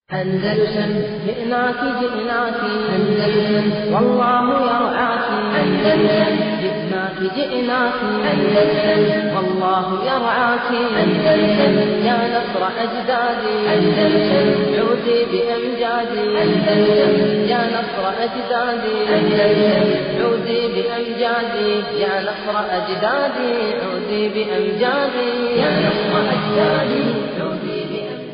أندلسن جئناك جئناك أندلسن والله يرعاك أندلسن جئناك جئناك أندلسن والله يرعاك أندلسن يا نصر أجدادي أندلسن عودي بأمجادي أندلسن يا نصر أجدادي أندلسن عودي بأمجادي يا نصر أجدادي عودي بأمجادي يا نصر أجدادي عودي بأمجادي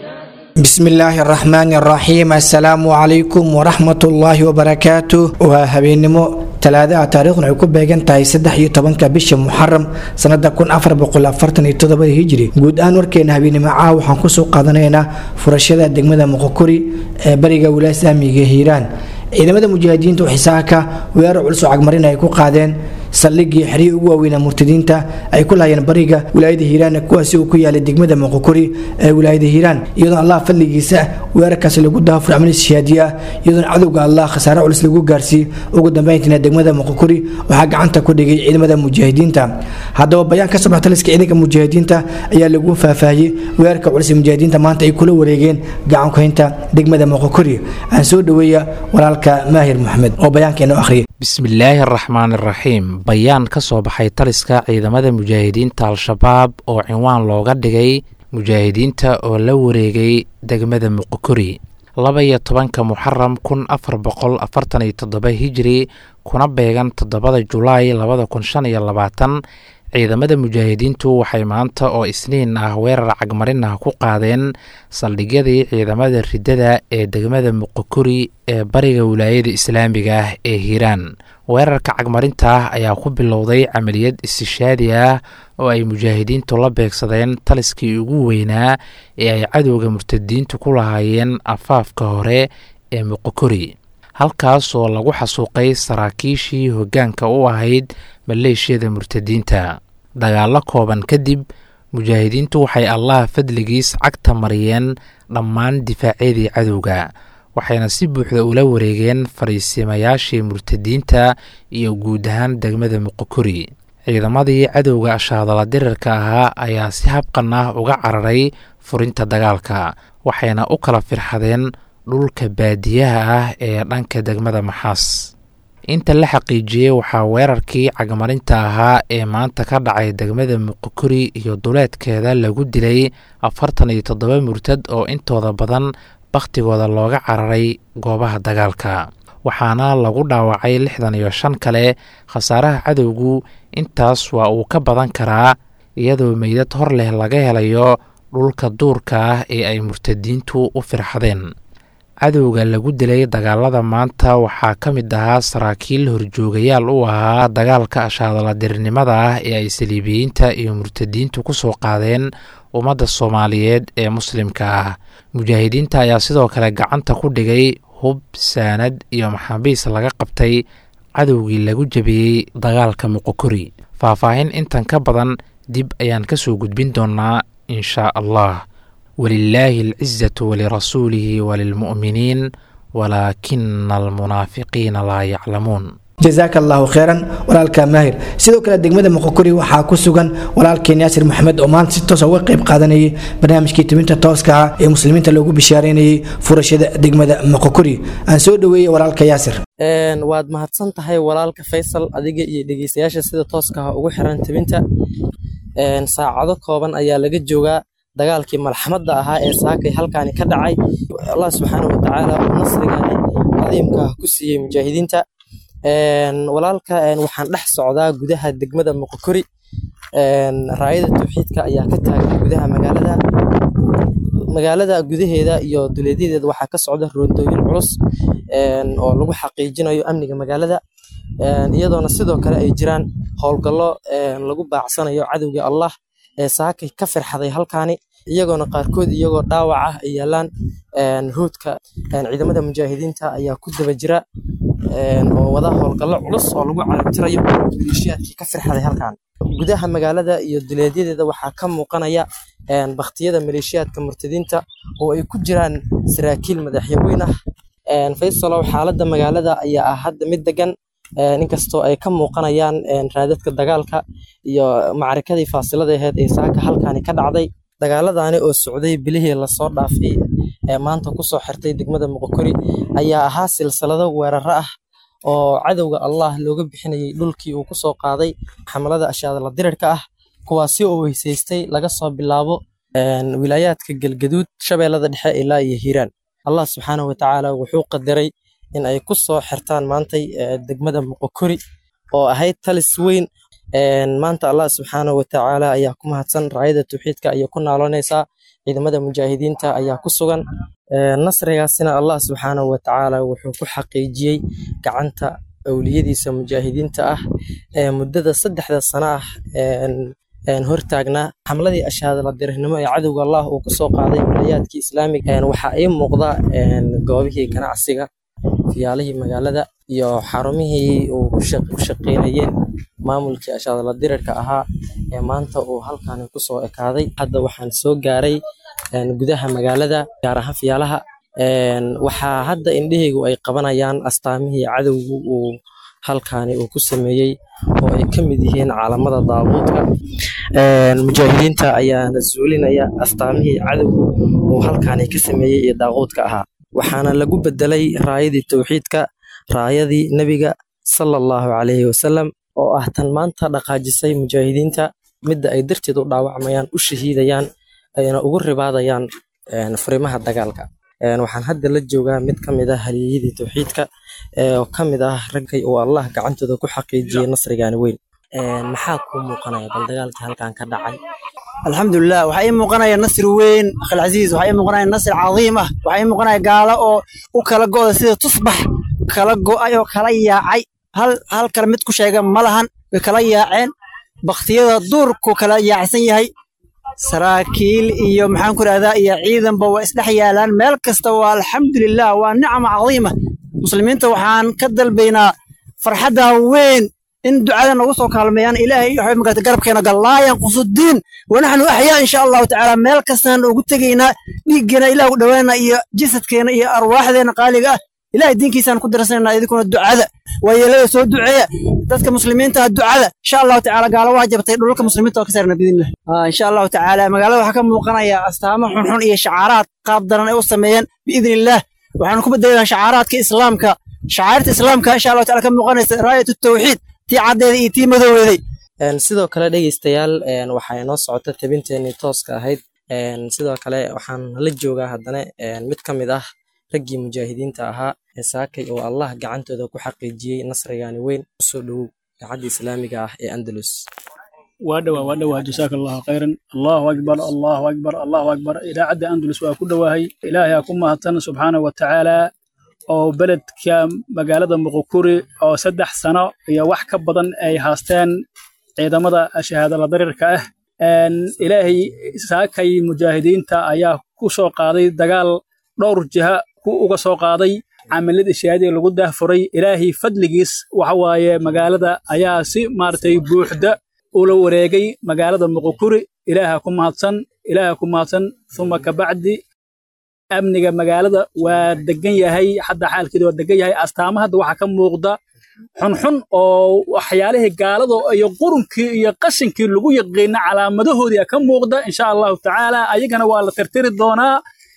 bismi illaahi araxmaani araxiim assalaamu calaykum waraxmatullaahi wabarakaatu waa habeennimo talaadaha taariikhdan ay ku beegan tahay saddex iyo tobanka bisha muxaram sanada kun afar boqol afartan iyo toddobada hijri guud ahaan warkeena habeennimo caawa waxaan kusoo qaadanaynaa furashada degmada moqokori ee bariga wilaaya islaamiga hiiraan ciidamada mujaahidiinta xisaaka weerar culus oo cagmarin ay ku qaadeen saldhigii xerihii ugu waaweynaa murtadiinta ay ku laayeen bariga wilaayada hiiraan kuwaasi uu ku yaalay degmada moqokori ee wilaayada hiiraan iyadoona allah fadligiisa weerarkaasi lagu daafur amnis shahaadiye ah iyadoona cadowga allah khasaare culus lagu gaarsiiyey ugu dambeyntiina degmada moqokori waxaa gacanta ku dhigay ciidamada mujaahidiinta haddaba bayaan ka soo baxa taliska ciidanka mujaahidiinta ayaa lagu faahfaahiyey weerarka culus ee mujaahidiinta maanta ay kula wareegeen gacankuhaynta degmada moqokori aan soo dhaweeya walaalka maahir maxamed oo bayaankeena akhriyay bismillaahi araxmaan iraxiim bayaan ka soo baxay taliska ciidamada mujaahidiinta al-shabaab oo cinwaan looga dhigay mujaahidiinta oo la wareegay degmada muqokori laba iyo tobanka muxaram kun afar boqol afartan iyo toddoba hijiri kuna beegan toddobada julaay labada kun shan iyo labaatan ciidamada mujaahidiintu waxay maanta oo isniin ah weerar cagmarin ah ku qaadeen saldhigyadii ciidamada riddada ee degmada muqokori ee bariga wilaayada islaamiga ah ee hiiraan weerarka cagmarinta ah ayaa ku bilowday camaliyad istishaadi ah oo ay mujaahidiintu la beegsadeen taliskii ugu weynaa ee ay cadowga murtadiintu ku lahaayeen afaafka hore ee muqokori halkaas oo lagu xasuuqay saraakiishii hoggaanka u ahayd maleeshiyada murtadiinta dagaallo kooban kadib mujaahidiintu waxay allah fadligiis cagta mariyeen dhammaan difaacyadii cadowga waxayna si buuxda ula wareegeen fariisimayaashii murtadiinta iyo guud ahaan degmada muqokori ciidamadii cadowga shaadala dirirka ahaa ayaa si habqan ah uga cararay furinta dagaalka waxayna u kala firxadeen dhulka baadiyaha ah ee dhanka degmada maxaas inta la xaqiijiyey waxaa weerarkii cagmarinta ahaa ee maanta ka dhacay degmada muqokori iyo duleedkeeda lagu dilay afartan iyo toddoba murtad oo intooda badan bakhtigooda looga cararay goobaha dagaalka waxaana lagu dhaawacay lixdan iyo shan kale khasaaraha cadowgu intaas waa uu ka badan karaa iyadoo meydad hor leh laga helayo dhulka duurka ah ee ay murtadiintu u firxadeen cadowga lagu dilay dagaalada maanta waxaa ka mid ahaa saraakiil horjoogayaal u ahaa dagaalka ashaadaladirnimada ah ee ay saliibiyiinta iyo murtadiintu ku soo qaadeen ummadda soomaaliyeed ee muslimka ah mujaahidiinta ayaa sidoo kale gacanta ku dhigay hub saanad iyo maxaabiis laga qabtay cadowgii lagu jabiyey dagaalka muqokori faahfaahin intan ka badan dib ayaan ka soo gudbin doonaa inshaa allah walilaahi alcizatu walirasuulihi walilmu'miniin walaakina almunaafiqiina laa yaclamuun jazaaka allahu kheyran walaalka maahir sidoo kale degmada moqokori waxaa ku sugan walaalkeen yaasir maxamed oo maanta si toosa uga qayb qaadanayay barnaamijkii tibinta tooska ah ee muslimiinta loogu bishaareynayay furashada degmada moqokori aan soo dhaweeyey walaalka yaasir waad mahadsan tahay walaalka faysal adiga iyo dhegeystayaasha sida tooska ah ugu xiran tibinta saacado kooban ayaa laga joogaa dagaalkii malxamadda ahaa ee saakay halkaani ka dhacay allah subxaana watacaala uu nasrigaani cadiimka ah ku siiyey mujaahidiinta walaalka waxaan dhex socdaa gudaha degmada moqokori raayada tawxiidka ayaa ka taagan gudaha magaalada magaalada gudaheeda iyo duleedyadeeda waxaa ka socda roondooyin culus oo lagu xaqiijinayo amniga magaalada iyadoona sidoo kale ay jiraan howlgallo lagu baacsanayo cadowga allah ee saakay ka firxaday halkaani iyagoona qaarkood iyagoo dhaawac ah ay yaalaan hoodka ciidamada mujaahidiinta ayaa ku daba jira oo wada howlgallo culus oo lagu carabtirayo maleeshiyaadkii ka firxaday halkan gudaha magaalada iyo duleedyadeeda waxaa ka muuqanaya baktiyada maleeshiyaadka murtadiinta oo ay ku jiraan saraakiil madaxyaweyn ah faysalow xaaladda magaalada ayaa ah hadda mid degan inkastoo ay ka muuqanayaan raadadka dagaalka iyo macarikadii faasilada aheyd ee saaka halkaani ka dhacday dagaaladani oo socday bilihii lasoo dhaafay ee maanta kusoo xirtay degmada muqokori ayaa ahaa silsilado weeraro ah oo cadowga allah looga bixinayay dhulkii uu kusoo qaaday xamalada ashaadala dirirka ah kuwaasi oo weysaystay laga soo bilaabo wilaayaadka galgaduud shabeellada dhexe ilaa iyo hiiraan allah subxaanahu watacaala wuxuu qadaray in ay ku soo xirtaan maantay degmada muqokori oo ahayd talis weyn maanta allah subxaanahu watacaala ayaa ku mahadsan raayada tawxiidka ayay ku naaloonaysaa ciidamada mujaahidiinta ayaa ku sugan nasrigaasina allah subxaanahu watacaala wuxuu ku xaqiijiyey gacanta awliyadiisa mujaahidiinta ah ee muddada saddexda sano ah hortaagnaa xamladii ashaadala dirirnimo ee cadowga allah uu kusoo qaaday wilayaadkii islaamiga waxaa ii muuqda goobihii ganacsiga fiyaalihii magaalada iyo xarumihii uu ku shaqeynayeen maamulkii ashaadala dirirka ahaa ee maanta uu halkani kusoo ekaaday hadda waxaan soo gaaray gudaha magaalada gaar ahaan fiyaalaha waxaa hadda indhahaygu ay qabanayaan astaamihii cadowgu uu halkani uu ku sameeyey oo ay ka mid yihiin caalamada daabuudka mujaahidiinta ayaana zuulinaya astaamihii cadowgu uu halkani ka sameeyey ee daaquudka ahaa waxaana lagu bedelay raayadii tawxiidka raayadii nebiga sala allahu calayhi wasalam oo ah tan maanta dhaqaajisay mujaahidiinta midda ay darteed u dhaawacmayaan u shahiidayaan ayna ugu ribaadayaan furimaha dagaalka waxaan hadda la joogaa mid ka mid ah haliyeyadii tawxiidka oo ka mid ah raggay uu allah gacantooda ku xaqiijiyey nasrigaani weyn maxaa kuu muuqanaya bal dagaalkii halkan ka dhacay alxamdulilah waxaa ii muuqanaya nasri weyn akhilcasiis waxaa ii muuqanaya nasri cadiim ah waxaa ii muuqanaya gaalo oo u kala go'da sida tusbax kala go'ay oo kala yaacay hal hal kale mid ku sheega ma lahan way kala yaaceen baktiyada duurku kala yaacsan yahay saraakiil iyo maxaan ku rahdaa iyo ciidanba waa isdhex yaalaan meel kasta waa alxamdulilah waa nicma cadiima muslimiinta waxaan ka dalbaynaa farxadda weyn in ducada nagu soo kaalmeeyaan ilaahay waxay magarata garabkeena gal laa yanqusu diin wanaxnu axyaa insha allahu tacaala meel kastaan ugu tegaynaa dhiiggeena ilah u dhowaana iyo jasadkeena iyo arwaaxdeena qaaliga ah ilahay diinkiisaan ku dirsanayna idinkuna ducada waa yeelada soo duceeya dadka muslimiinta ducada insha allahu tacaala gaalo waa jabtay dhulalka muslimiinta oo ka saarna biidnillah insha allahu tacaala magaalada waxaa ka muuqanaya astaamo xunxun iyo shacaaraad qaab daran ay u sameeyeen biidnillaah waxaanu ku bedelayna shacaaraadka islaamka shacairta islaamka insha allahu taala ka muuqanaysa raayatu tawxiid tii caddeeda iyo tii madooweeday sidoo kale dhegeystayaal waxaa inoo socota tabinteenii tooska ahayd sidoo kale waxaan la joogaa haddana mid ka mid ah raggii mujaahidiinta ahaa ee saakay oo allah gacantooda ku xaqiijiyey nasrigaani weyn usoo dhowow idaacadda islaamiga ah ee andalus waa dhowaa waa dhowaa jasaaka allahu khayran allahu akbar allahu akbar allahu akbar idaacadda andalus waa ku dhowaahay ilaahay aa ku mahadsan subxaanahu watacaala oo beledka magaalada muqukuri oo saddex sano iyo wax ka badan ay haasteen ciidamada shahaadala darirka ah ilaahay saakay mujaahidiinta ayaa ku soo qaaday dagaal dhowr jiha ku uga soo qaaday camiladii shahaadiga lagu daahfuray ilaahay fadligiis waxa waaye magaalada ayaa si maaragtay buuxda ula wareegay magaalada muqukuri ilaaha ku mahadsan ilaaha ku mahadsan uma kabacdi amniga magaalada waa degan yahay hadda xaalkeeda waa degan yahay astaama hadda waxaa ka muuqda xunxun oo waxyaalihii gaalada iyo qurunkii iyo qashinkii lagu yaqiina calaamadahoodii ka muuqda insha allahu tacaala ayagana waa la tirtiri doonaa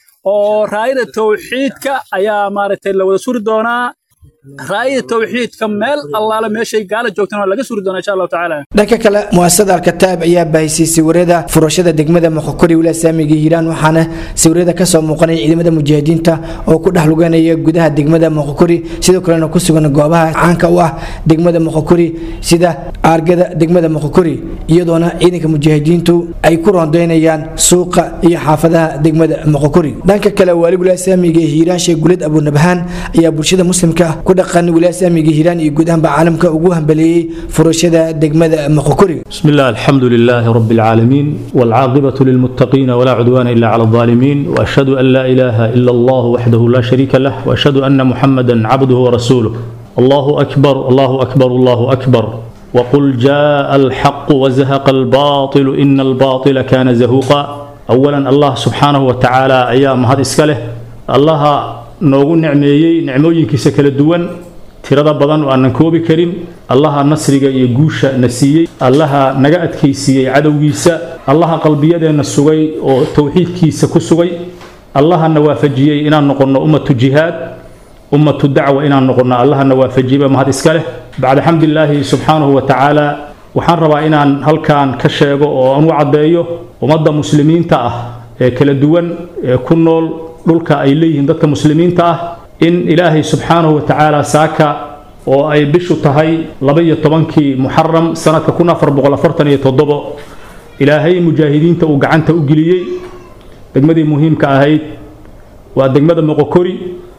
oo raayada tawxiidka ayaa maaragtay la wada suri doonaa raayada tawxiidka meel allaala meeshay gaala joogtana waa laga suri doonaa insha allahu tacaala dhanka kale muasasada alkataab ayaa baahisay sawirada furashada degmada muqokori wilaaya saamiga hiiraan waxaana sawirada kasoo muuqanaya ciidamada mujaahidiinta oo ku dhex luganaya gudaha degmada muqokori sidoo kalena ku sugan goobaha caanka u ah degmada muqokori sida aargada degmada muqokori iyadoona ciidanka mujaahidiintu ay ku rondaynayaan suuqa iyo xaafadaha degmada muqokori dhanka kale waali wilaaya saamiga hiiraan sheekh gulid abunabhaan ayaa bulshada muslimka ku dhaqan wilaaya saamiga hiiraan iyo guud ahaanba caalamka ugu hambaleeyey furashada degmada muqokori بسم الله الحمد لله رب العالمين والعاقبة للمتقين ولا عدوان إلا على الظالمين وأشهد أن لا إله إلا الله وحده لا شريك له وأشهد أن محمدا عبده ورسوله الله أكبر الله أكبر الله أكبر وقل جاء الحق وزهق الباطل إن الباطل كان زهوقا أولا الله سبحانه وتعالى أيام هذا إسكاله الله noogu nicmeeyey nicmooyinkiisa kala duwan tirada badan oo aanan koobi karin allaha nasriga iyo guusha na siiyey allaha naga adkaysiiyey cadowgiisa allaha qalbiyadeenna sugay oo towxiidkiisa ku sugay allahana waafajiyey inaan noqonno ummatu jihaad ummatu dacwa inaan noqonno allahana waafajiyeyba mahad iska leh bacda xamdilaahi subxaanahu wa tacaala waxaan rabaa inaan halkan ka sheego oo aan u caddeeyo ummadda muslimiinta ah ee kala duwan ee ku nool dhulka ay leeyihiin dadka muslimiinta ah in ilaahay subxaanahu wa tacaala saaka oo ay bishu tahay laba-iyo tobankii muxaram sanadka kun afar boqol afartan iyo toddobo ilaahay mujaahidiinta uu gacanta u geliyey degmadii muhiimka ahayd waa degmada moqokori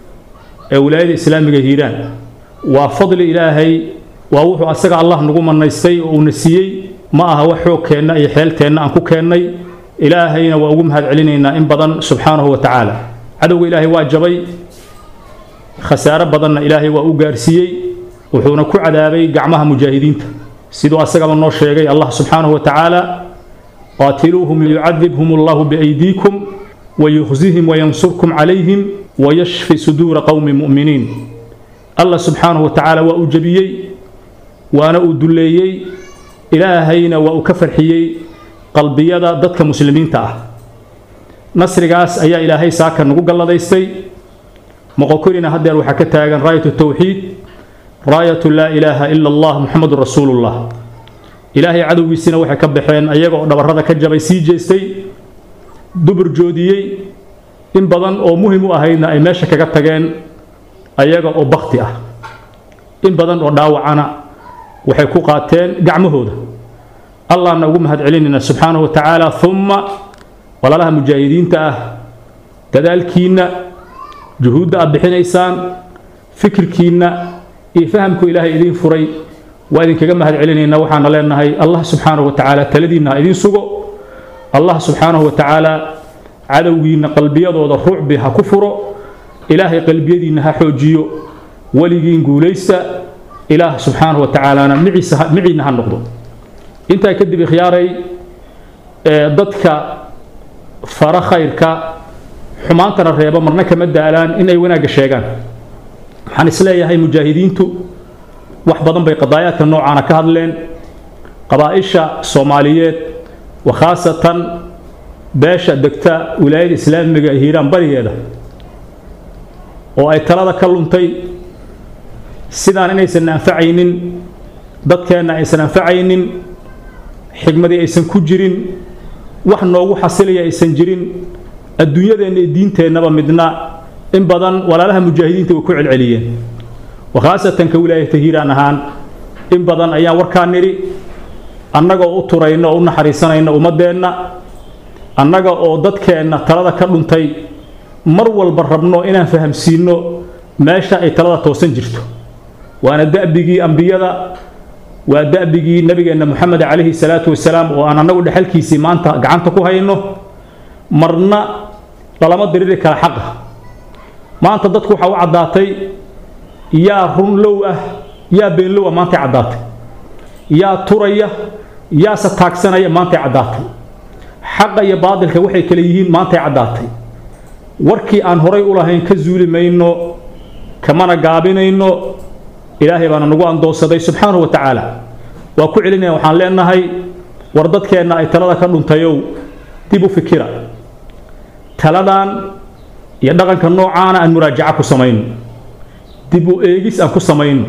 ee wilaayada islaamiga hiiraan waa fadli ilaahay waa wuxuu asaga allah nagu manaystay oo uuna siiyey ma aha wax xoogkeenna iyo xeelteenna aan ku keennay ilaahayna waa ugu mahad celinaynaa in badan subxaanahu wa tacaala cadowga ilaahay waa jabay khasaare badanna ilaahay waa u gaarsiiyey wuxuuna ku cadaabay gacmaha mujaahidiinta siduu asagaba noo sheegay allah subxaanahu wa tacaala qaatiluuhum yucadibhum allahu biaydiikum wayukhzihim wayansurkum calayhim wayashfi suduura qowmi mu'miniin allah subxaanahu wa tacaala waa uu jebiyey waana uu dulleeyey ilaahayna waa uu ka farxiyey qalbiyada dadka muslimiinta ah nasrigaas ayaa ilaahay saaka nagu galladaystay moqokorina haddeer waxaa ka taagan raayatu tawxiid raayatu laa ilaaha ila allah muxamedun rasuulullah ilaahay cadowgiisina waxay ka baxeen ayaga oo dhabarrada ka jabay sii jeestay dubur joodiyey in badan oo muhim u ahaydna ay meesha kaga tageen ayaga oo bakti ah in badan oo dhaawacana waxay ku qaateen gacmahooda allahna ugu mahad celinayna subxaanahu wa tacaala umma walaalaha mujaahidiinta ah dadaalkiinna juhuudda aad bixinaysaan fikirkiinna iyo fahamku ilaahay idiin furay waa idinkaga mahad celinaynaa waxaana leenahay allah subxaanahu wa tacaala taladiinna ha idiin sugo allah subxaanahu wa tacaala cadowgiinna qalbiyadooda rucbi ha ku furo ilaahay qalbiyadiinna ha xoojiyo weligiin guulaysta ilaah subxaanahu wa tacaalana miciinna ha noqdo intaa kadib ikhyaaray dadka fara khayrka xumaantana reeba marna kama daalaan in ay wanaagga sheegaan waxaan isleeyahay mujaahidiintu wax badan bay qadaayaadka noocaana ka hadleen qabaa'isha soomaaliyeed wa khaasatan beesha degta wilaayada islaamiga ee hiiraan barigeeda oo ay talada ka luntay sidaan inaysan anfacaynin dadkeenna aysan anfacaynin xigmadii aysan ku jirin wax noogu xasilaya aysan jirin adduunyadeenna iyo diinteennaba midna in badan walaalaha mujaahidiinta way ku celceliyeen wakhaasatan ka wilaayata hiiraan ahaan in badan ayaan warkaa nidhi annagoo u turayno oo u naxariisanayno ummaddeenna annaga oo dadkeenna talada ka dhuntay mar walba rabno inaan fahamsiinno meesha ay talada toosan jirto waana da'bigii ambiyada waa da'bigii nabigeenna moxamed calayhi salaatu wasalaam oo aan annagu dhexalkiisii maanta gacanta ku hayno marna lalama diriri kara xaqa maanta dadku waxaa u caddaatay yaa run low ah yaa beenlow ah maantay caddaatay yaa turaya yaase taagsanaya maantay caddaatay xaqa iyo baadilka waxay kale yihiin maantay caddaatay warkii aan horay u lahayn ka zuuli mayno kamana gaabinayno ilaahay baana nagu andoonsaday subxaanahu wa tacaala waa ku celinaya waxaan leenahay war dadkeenna ay talada ka dhuntayow dib u fikira taladan iyo dhaqanka noocaana aan muraajaca ku samayno dib u eegis aan ku samayno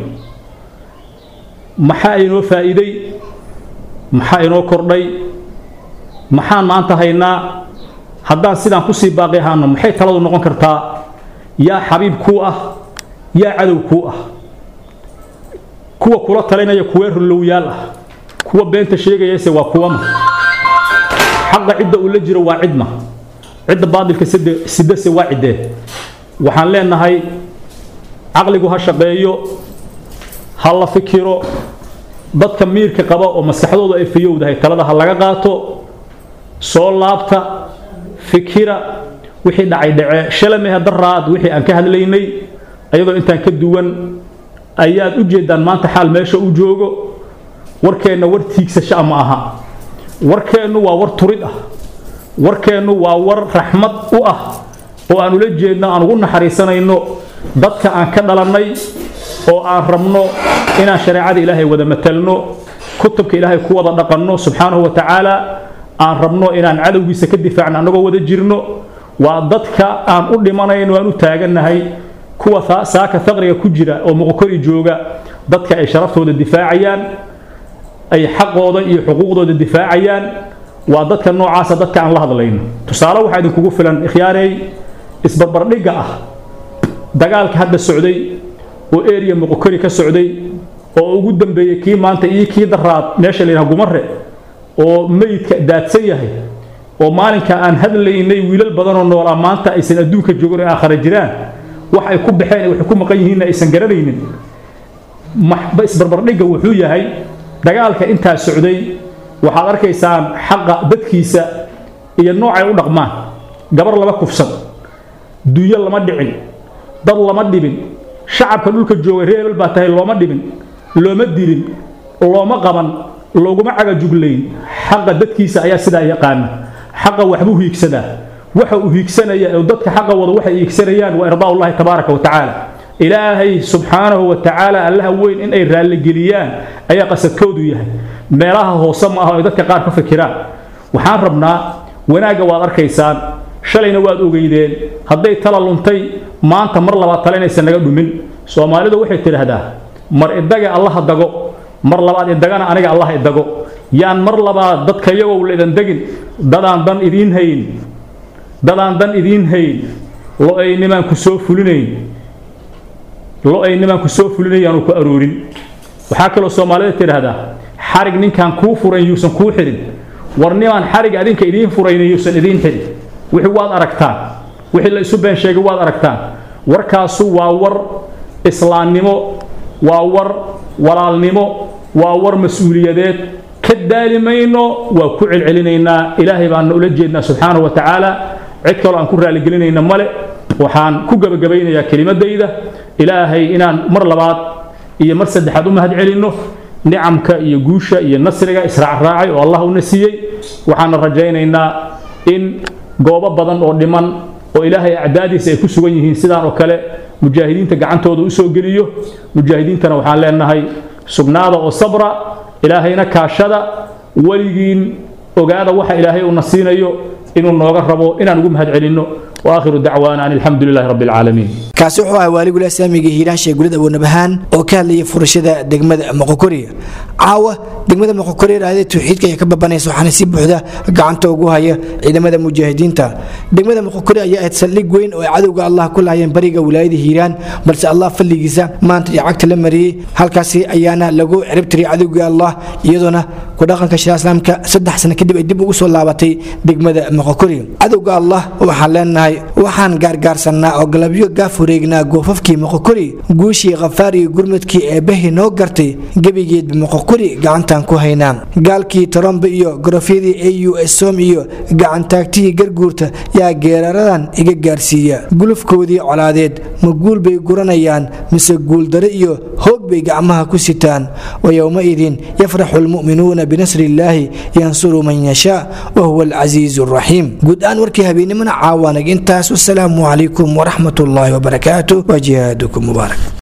maxaa inoo faa'iiday maxaa inoo kordhay maxaan maanta haynaa haddaan sidaan kusii baaqi ahaano maxay taladu noqon kartaa yaa xabiib kuu ah yaa cadow kuu ah kuwa kula talinaya kuwee runlowyaal ah kuwa beenta sheegayase waa kuwama xaqa cidda uu la jiro waa cidma cidda baadilka sidase waa ciddee waxaan leenahay caqligu ha shaqeeyo ha la fikiro dadka miirka qaba oo maskaxdoodu ay fayowdahay talada ha laga qaato soo laabta fikira wixii dhacay dhace shalamehe daraad wixii aan ka hadlaynay ayadoo intaan ka duwan ayaad u jeedaan maanta xaal meesha uu joogo warkeenna war tiigsasha ma aha warkeennu waa war turid ah warkeennu waa war raxmad u ah oo aan ula jeedno aan ugu naxariisanayno dadka aan ka dhalannay oo aan rabno inaan shareecada ilaahay wada matalno kutubka ilaahay ku wada dhaqanno subxaanahu wa tacaala aan rabno inaan cadowgiisa ka difaacno annagoo wada jirno waa dadka aan u dhimanayn aan u taagannahay kuwa saaka faqriga ku jira oo muqokori jooga dadka ay sharaftooda difaacayaan ay xaqooda iyo xuquuqdooda difaacayaan waa dadka noocaasa dadka aan la hadlayno tusaale waxaa idinkugu filan ikhyaarey isbarbardhigga ah dagaalka hadda socday oo eriya muqokori ka socday oo ugu dambeeyey kii maanta iyo kii daraad meesha la yidhaha gumare oo meydka daadsan yahay oo maalinka aan hadlaynay wiilal badanoo noolaa maanta aysan adduunka joogin oo aakhara jiraan wax ay ku baxeen waxay ku maqan yihiinna aysan garanaynin isbarbardhigga wuxuu yahay dagaalka intaa socday waxaad arkaysaan xaqa dadkiisa iyo noocay u dhaqmaan gabar lama kufsan dunyo lama dhicin dad lama dhibin shacabka dhulka joogay reebel baa tahay looma dhibin looma dilin looma qaban looguma cagajuglayn xaqa dadkiisa ayaa sidaa yaqaana xaqa waxbuu hiigsadaa waxa uu hiigsanaya oo dadka xaqa wada waxay hiigsanayaan waa irdaa ullahi tabaaraka wa tacaala ilaahay subxaanahu wa tacaala allaha weyn in ay raalligeliyaan ayaa qasadkoodu yahay meelaha hoose ma aha ay dadka qaar ka fikiraan waxaan rabnaa wanaagga waad arkaysaan shalayna waad ogeydeen hadday tala luntay maanta mar labaad tale inaysan naga dhumin soomaalidu waxay tidhaahdaa mar idaga allaha dago mar labaad idagana aniga allah idago yaan mar labaad dadka iyagow laidan degin dadaan dan idiin hayn dadaan dan idiin hayn lo-aynimaan ku soo fulinayn lo-aynimaan ku soo fulinayn yaanu ku aroorin waxaa kaloo soomaalida tidhaahdaa xarig ninkaan kuu furan yuusan kuu xirin war nimaan xarig adinka idiin furayn yuusan idiin xirin wixii waad aragtaan wixii la isu been sheegay waad aragtaan warkaasu waa war islaamnimo waa war walaalnimo waa war mas-uuliyadeed ka daali mayno waa ku celcelinaynaa ilaahay baana ula jeednaa subxaanahu wa tacaala cid kaloo aan ku raaligelinayna male waxaan ku gebagabaynayaa kelimadayda ilaahay inaan mar labaad iyo mar saddexaad u mahad celinno nicamka iyo guusha iyo nasriga israacraacay oo allah una siiyey waxaana rajaynaynaa in goobo badan oo dhiman oo ilaahay acdaadiisa ay ku sugan yihiin sidaan oo kale mujaahidiinta gacantooda u soo geliyo mujaahidiintana waxaan leenahay sugnaada oo sabra ilaahayna kaashada weligiin ogaada waxa ilaahay uuna siinayo inuu nooga rabo inaan ugu mahad celinno واخر دعوانا ان الحمد لله رب العالمين kaasi wuxuu ahaa waaligula saamiga hiiraan sheegulid abuunabahaan oo ka hadlayay furashada degmada moqokori caawa degmada moqokori raadada tawxiidka ayaa ka babanaysa waxaana si buuxda gacanta ugu haya ciidamada mujaahidiinta degmada moqokori ayaa ahayd saldhig weyn oo ay cadowga allah ku laayeen bariga wilaayada hiiraan balse allah fadligiisa maanta iyo cagta la mariyey halkaasi ayaana lagu ciribtiray cadowga allah iyadoona ku dhaqanka shariica islaamka saddex sano kadib ay dib ugu soo laabatay degmada moqokori cadowga allah waxaan leenahay waxaan gaargaarsannaa oo galabyo gaaf wareegnaa goofafkii moqokori guushii khafaar iyo gurmudkii eebbahi noo gartay gebigeedba moqokori gacantaan ku haynaa gaalkii torombe iyo gorofyadii au som iyo gacantaagtihii garguurta yaa geeraradan iga gaarsiiya gulufkoodii colaadeed ma guul bay guranayaan mise guuldare iyo hoog bay gacmaha ku sitaan wa yowmaidin yafraxu lmu'minuuna binasri illaahi yansuru man yashaa wa huwa alcasiizu alraxiim guud ahaan warkii habeennimona caawanag intaas wasalaamu calaykum waraxmat ullaahi wabarakaatu wa jihaadakum mubaarak